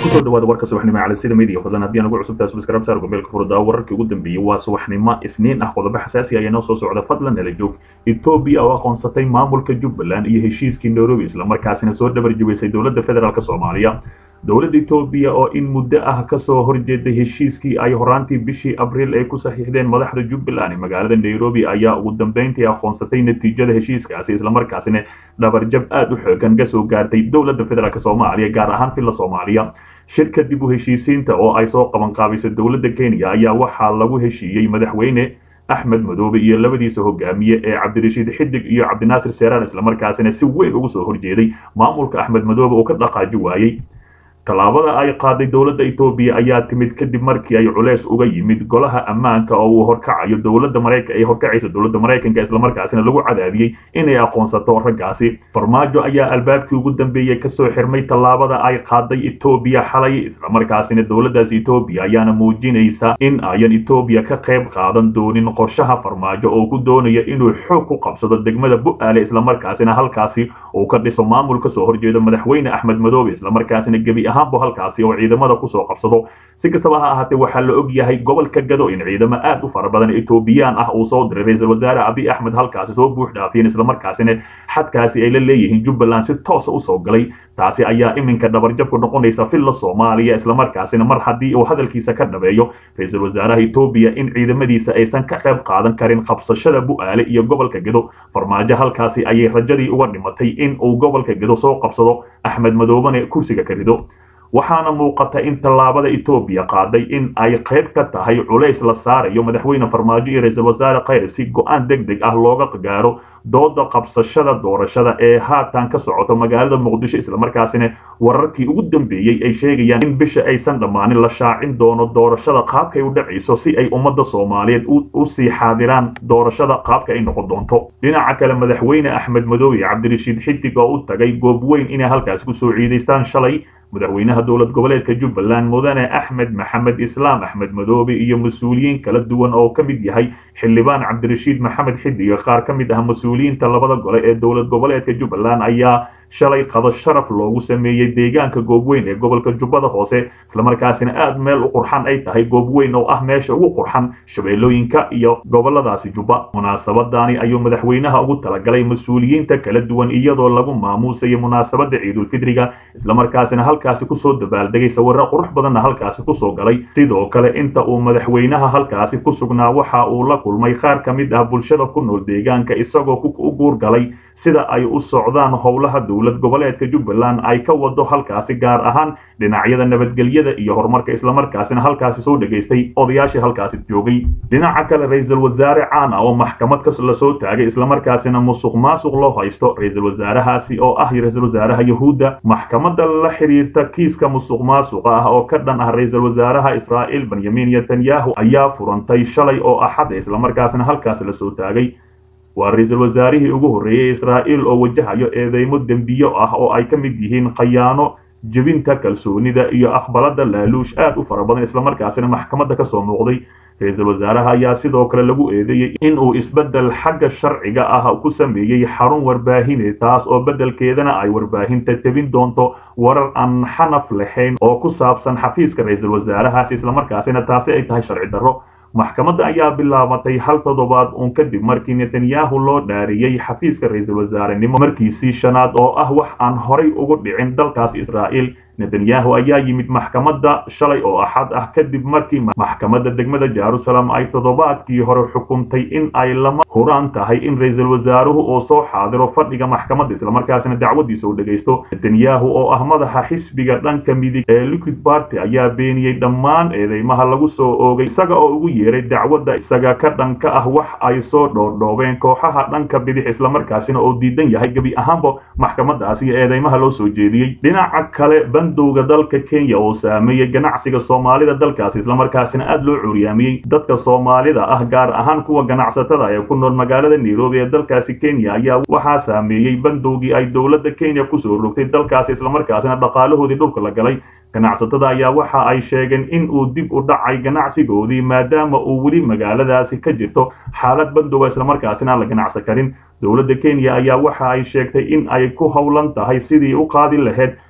kusoo dhawaada warka subaxnimo cali sida media fadlan haddii aan ugu cusubtahay subscribe saar gmailka furdaa wararkii ugu dambeeyey waa subaxnimo isniin ah qodobo xasaasi ah inoo soo socda fadlan nala joog etoobiya oo aqoonsatay maamulka jubbaland iyo heshiiskii nairobi islamarkaasina soo dhabar jibisay dowladda federaalk soomaaliya dowladda etoobiya oo in muddo ah kasoo horjeeday heshiiskii ay horaantii bishii abriil ay ku saxiixdeen madaxda jubbaland ee magaalada nairobi ayaa ugu dambeyntii aqoonsatay natiijada heshiiskaasi islamarkaasina dhabarjab aada u xoogan kasoo gaartay dowladda federaalk soomaaliya gaar ahaan filla soomaaliya shir kadib u heshiisiinta oo ay soo qaban qaabiso dowladda kenya ayaa waxaa lagu heshiiyey madaxweyne axmed madoobe iyo labadiisa hogaamiye ee cabdirashiid xidig iyo cabdinaasir seeraan islamarkaasina si weyn ugu soo horjeeday maamulka axmed madoobe oo ka dhaqaaji waayey tallaabada ay qaaday dowladda etoobiya ayaa timid kadib markii ay culeys uga yimid golaha ammaanka oo uu horkacayo dowladda maraykan ay horkacaysa dowladda maraykanka islamarkaasina lagu cadaadiyey inay aqoonsato raggaasi farmaajo ayaa albaabkii ugu dambeeyey kasoo xirmay tallaabada ay qaaday etoobiya xalay islamarkaasina dowladdaas etoobiya ayaana muujinaysa in ayan etoobiya ka qayb qaadan doonin qorshaha farmaajo oo ku doonaya inuu xoog ku qabsado degmada bu-aale islamarkaasina halkaasi uu ka dhiso maamul kasoo horjeedo madaxweyne axmed madoobe islamarkaasina gebi ahaanbu halkaasi oo ciidamada kusoo qabsado si kastaba ha ahaatee waxaa la og yahay gobolka gado in ciidamo aad u fara badan etoobiyaan ah uu soo diray ra-iisul wasaare abiy axmed halkaasi soo buux dhaafiyeen islamarkaasina xadkaasi ay la leeyihiin jubbaland si toosa usoo galay taasi ayaa iminka dhabarjabku noqonaysa filla soomaaliya islamarkaasina mar haddii uu hadalkiisa ka dhabeeyo ra-iisul wasaaraha etoobiya in ciidamadiisa aysan ka qayb qaadan karin qabsashada bu-aale iyo gobolka gado farmaajo halkaasi ayay rajadii uga dhimatay in uu gobolka gado soo qabsado axmed madoobane kursiga ka rido waxaana muuqata in tallaabada etoobiya qaaday in ay qayb ka tahay culays la saarayo madaxweyne farmaajo iyo ra-iisul wasaare khayr si go-aan deg deg ah looga gaaro dooda qabsashada doorashada ee haatan ka socoto magaalada muqdisho islamarkaasina wararkii ugu dambeeyey ay sheegayaan in bisha aysan dhammaanin la shaacin doono doorashada qaabkay u dhacayso si ay ummadda soomaaliyeed u sii xaadiraan doorashada qaabka ay noqon doonto dhinaca kale madaxweyne axmed madoobe cabdirashiid xidig oo u tagay goob weyn inay halkaasi kusoo ciidaystaan shalay madaxweynaha dowlad goboleedka jubbaland mudane axmed maxamed islaam axmed madoobe iyo mas-uuliyiin kala duwan oo ka mid yahay xildhibaan cabdirashiid maxamed xidiga qaar ka mid ah mas-uuliyiinta labada gole ee dowlad goboleedka jubbaland ayaa shalay qado sharaf loogu sameeyey deegaanka goobweyn ee gobolka jubbada hoose islamarkaasina aad meel u qurxan ay tahay goobweyn oo ah meesha ugu qurxan shabeellooyinka iyo goboladaasi jubba munaasabadani ayuu madaxweynaha ugu talagalay mas-uuliyiinta kala duwan iyadoo lagu maamuusayo munaasabada ciidulfidriga islamarkaasina halkaasi kusoo dabaaldegay sawirro qurux badanna halkaasi kusoo galay sidoo kale inta uu madaxweynaha halkaasi ku sugnaa waxa uu la kulmay qaar ka mid ah bulshada ku nool deegaanka isagoo u guurgalay sida ay u socdaan howlaha dowlad goboleedka jubbaland ay ka wado halkaasi gaar ahaan dhinacyada nabadgelyada iyo horumarka islamarkaasina halkaasi soo dhegaystay odayaashii halkaasi joogay dhinaca kale ra-iisul wasaare caan ah oo maxkamad ka lasoo taagay islamarkaasina musuq maasuq loo haysto ra-iisul wasaarahaasi oo ah ra-iisul wasaaraha yahuudda maxkamadda la xiriirta kiiska musuq maasuqa ah oo ka dhan ah ra-iisul wasaaraha israa'iil benyamin netanyahu ayaa furantay shalay oo axada islamarkaasina halkaasi lasoo taagay waa ra-iisul wasaarihii ugu horreeyey israa'iil oo wajahayo eedeymo dembiyo ah oo ay ka mid yihiin khayaano jebinta kalsoonida iyo aqbalada laaluush aad u fara badan islamarkaasina maxkamadda ka soo muuqday ra-iisul wasaaraha ayaa sidoo kale lagu eedeeyey in uu isbeddel xagga sharciga ah ku sameeyey xarun warbaahine taas oo beddelkeedana ay warbaahinta tebin doonto warar aan xanaf lahayn oo ku saabsan xafiiska ra-iisul wasaarahaas islamarkaasina taasi ay tahay sharci darro maxkamadda ayaa bilaabatay hal toddobaad uun kadib markii netanyahu loo dhaariyey xafiiska ra-iisul wasaarenimo markiisii shanaad oo ah wax aan horay ugu dhicin dalkaas israa'iil netanyahu ayaa yimid maxkamadda shalay oo axad ah kadib markii maxkamadda degmada jerusalem ay toddobaadkii hore xukuntay in ay lama huraan tahay in ra-iisul wasaaruhu uu soo xaadiro fadhiga maxkamadda islamarkaasina dacwadiisa u dhegaysto netanyahu oo ah madaxa xisbiga dhanka midig ee liquid party ayaa beeniyey dhammaan eedeymaha lagu soo oogay isaga oo ugu yeeray dacwadda isaga ka dhanka ah wax ay soo dhoordhoobeen kooxaha dhanka bidix islamarkaasina oo diidan yahay gebi ahaanba maxkamadaasi iyo eedeymaha loo soo jeediyey dhinaca kale bandowga dalka kenya oo saameeyey ganacsiga soomaalida dalkaasi islamarkaasina aad loo cuuryaamiyey dadka soomaalida ah gaar ahaan kuwa ganacsatada ee ku nool magaalada nairobi ee dalkaasi kenya ayaa waxaa saameeyey bandowgii ay dowladda kenya kusoo rogtay dalkaasi islamarkaasina dhaqaalahoodii dhulka la galay ganacsatada ayaa waxa ay sheegeen in uu dib u dhacay ganacsigoodii maadaama uu weli magaaladaasi ka jirto xaalad bandowga islamarkaasina aan la ganacsan karin dowladda kenya ayaa waxa ay sheegtay in ay ku howlan tahay sidii u qaadi lahayd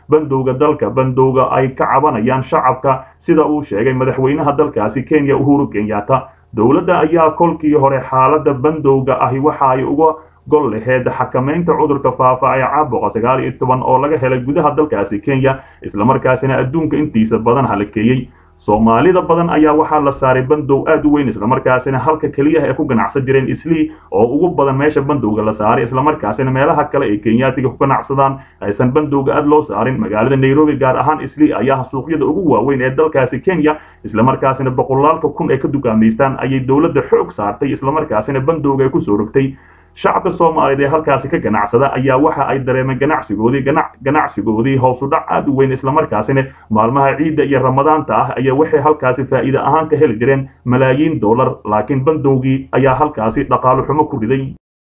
bandowga dalka bandowga ay ka cabanayaan shacabka sida uu sheegay madaxweynaha dalkaasi kenya uhuru kenyatta dowladda ayaa kolkii hore xaaladda bandowga ahi waxa ay uga gol laheed xakamaynta cudurka faafa ee caabuqa sagaal iyo toban oo laga helay gudaha dalkaasi kenya islamarkaasina adduunka intiisa badan halakeeyey soomaalida badan ayaa waxaa la saaray bandow aad u weyn islamarkaasina halka keliyaha ay ku ganacsan jireen islii oo ugu badan meesha bandowga la saaray islamarkaasina meelaha kale ay kenyaatiga ku ganacsadaan aysan bandowga aad loo saarin magaalada nairobi gaar ahaan islii ayaa suuqyada ugu waaweyn ee dalkaasi kenya islamarkaasina boqolaalka kun ay ka dukaamaystaan ayay dowladda xoog saartay islamarkaasina bandowga ay kusoo rogtay shacabka soomaaliyeed ee halkaasi ka ganacsada ayaa waxa ay dareemeen ganacsigoodii ganacsigoodii hoosudhac aad u weyn islamarkaasina maalmaha ciidda iyo ramadaanta ah ayaa waxay halkaasi faa'iide ahaan ka heli jireen malaayiin dollar laakiin bandowgii ayaa halkaasi dhaqaalo xumo ku riday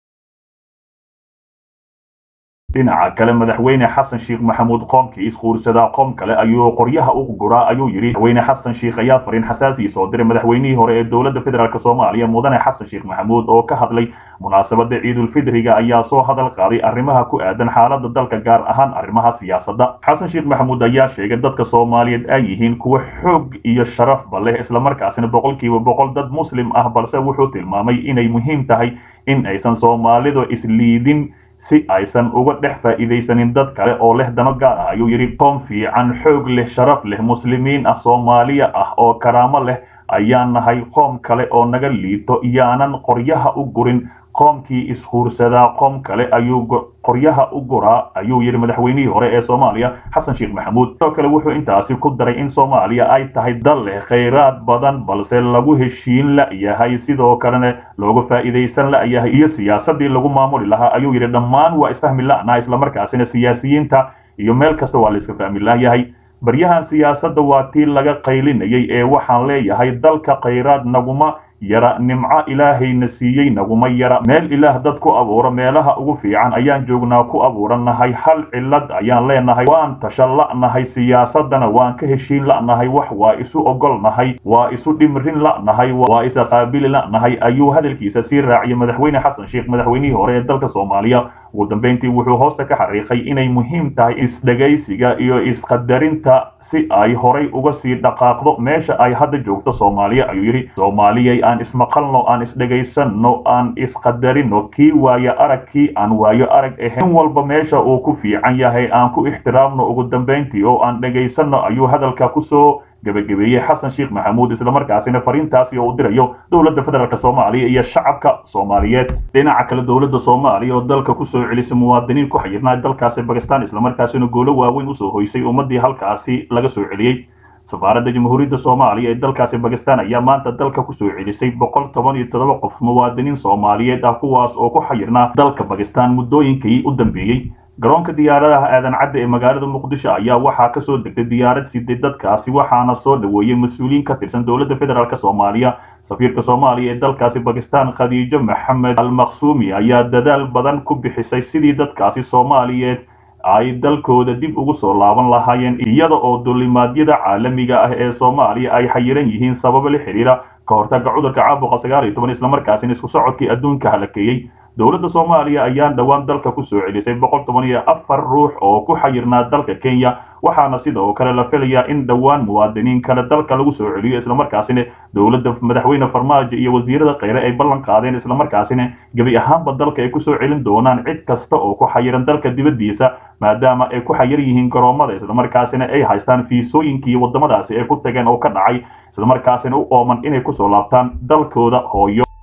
dhinaca kale madaxweyne xasan sheekh maxamuud qoomkii isquursadaa qoom kale ayuu qoryaha u guraa ayuu yidhi madaxweyne xasan sheekh ayaa fariin xasaasii soo diray madaxweynihii hore ee dowladda federaalk soomaaliya mudane xasan sheekh maxamuud oo ka hadlay munaasabada ciidulfidriga ayaa soo hadal qaaday arrimaha ku aadan xaaladda dalka gaar ahaan arrimaha siyaasadda xasan sheekh maxamuud ayaa sheegay dadka soomaaliyeed ay yihiin kuwa xoog iyo sharafba leh islamarkaasina boqolkiiba boqol dad muslim ah balse wuxuu tilmaamay inay muhiim tahay in aysan soomaalidu isliidin si aysan uga dhex faa'iidaysanin dad kale oo leh dano gaar ah ayuu yidhi qoom fiican xoog leh sharaf leh muslimiin ah soomaaliya ah oo karaamo leh ayaan nahay qoom kale oo naga liito iyaanan qoryaha u gurin qoomkii ishuursadaa qoom kale ayuu qoryaha u guraa ayuu yidhi madaxweynihii hore ee soomaaliya xasan sheekh maxamuud sidoo kale wuxuu intaasi ku daray in soomaaliya ay tahay dal leh khayraad badan balse lagu heshiin la'yahay sidoo kalena looga faa'iidaysan la'yahay iyo siyaasadii lagu maamuli lahaa ayuu yidhi dhammaan waa isfahmi la'naha islamarkaasina siyaasiyiinta iyo meel kasta waa la iska fahmi la'yahay baryahan siyaasadda waa tii laga qaylinayay ee waxaan leeyahay dalka khayraad naguma yara nimco ilaahayna siiyey naguma yara meel ilaah dad ku abuura meelaha ugu fiican ayaan joognaa ku abuurannahay hal cillad ayaan leenahay waan tashan la'nahay siyaasaddana waan ka heshiin la'nahay wax waa isu ogolnahay waa isu dhimrin la'nahay waa isa qaabili la'nahay ayuu hadalkiisa sii raaciyay madaxweyne xasan sheekh madaxweynihii hore ee dalka soomaaliya ugu dambeyntii wuxuu hoosta ka xariiqay inay muhiim tahay isdhegaysiga iyo isqadarinta si ay horay uga sii dhaqaaqdo meesha ay hadda joogto soomaaliya ayuu yidhi soomaaliyay aan ismaqalno aan isdhegaysanno aan isqadarino kii waayo arag kii aan waayo arag ahayn in walba meesha uu ku fiican yahay aan ku ixtiraamno ugu dambeyntii oo aan dhegaysanno ayuu hadalka kusoo gabagabeeyey xasan sheekh maxamuud islamarkaasina fariintaasi oo u dirayo dowladda federaalk soomaaliya iyo shacabka soomaaliyeed dhinaca kale dowladda soomaaliya oo dalka kusoo celisay muwaadiniin ku xayirnaa dalkaasi bakistan islamarkaasina goolo waaweyn usoo hoysay ummadii halkaasi laga soo celiyey safaaradda jamhuuriyadda soomaaliya ee dalkaasi bakistan ayaa maanta dalka kusoo celisay boqol toban iyo toddoba qof muwaadiniin soomaaliyeed ah kuwaas oo ku xayirnaa dalka bakistan muddooyinkii u dambeeyey garoonka diyaaradaha aadan cadde ee magaalada muqdisho ayaa waxaa kasoo degtay diyaarad siday dadkaasi waxaana soo dhoweeyey mas-uuliyiin ka tirsan dowladda federaalk soomaaliya safiirka soomaaliya ee dalkaasi bakistan khadiijo maxamed almaqsuumi ayaa dadaal badan ku bixisay sidii dadkaasi soomaaliyeed ay dalkooda dib ugu soo laaban lahaayeen iyada oo dulimaadyada caalamiga ah ee soomaaliya ay xayiran yihiin sababo la xiriira ka hortagga cudurka caabuqa sagaal iyo toban islamarkaasina isku socodkii adduunka halakeeyey dowladda soomaaliya ayaan dhowaan dalka kusoo celisay boqol toban iyo afar ruux oo ku xayirnaa dalka kenya waxaana sidoo kale la filayaa in dhowaan muwaadiniin kale dalka lagu soo celiyo islamarkaasina dowladda madaxweyne farmaajo iyo wasiirada kheyre ay ballan qaadeen islamarkaasina gebi ahaanba dalka ay kusoo celin doonaan cid kasta oo ku xayiran dalka dibaddiisa maadaama ay ku xayir yihiin garoomada islamarkaasina ay haystaan fiisooyinkii waddamadaasi ay ku tageen oo ka dhacay islamarkaasina u ooman inay kusoo laabtaan dalkooda hooyo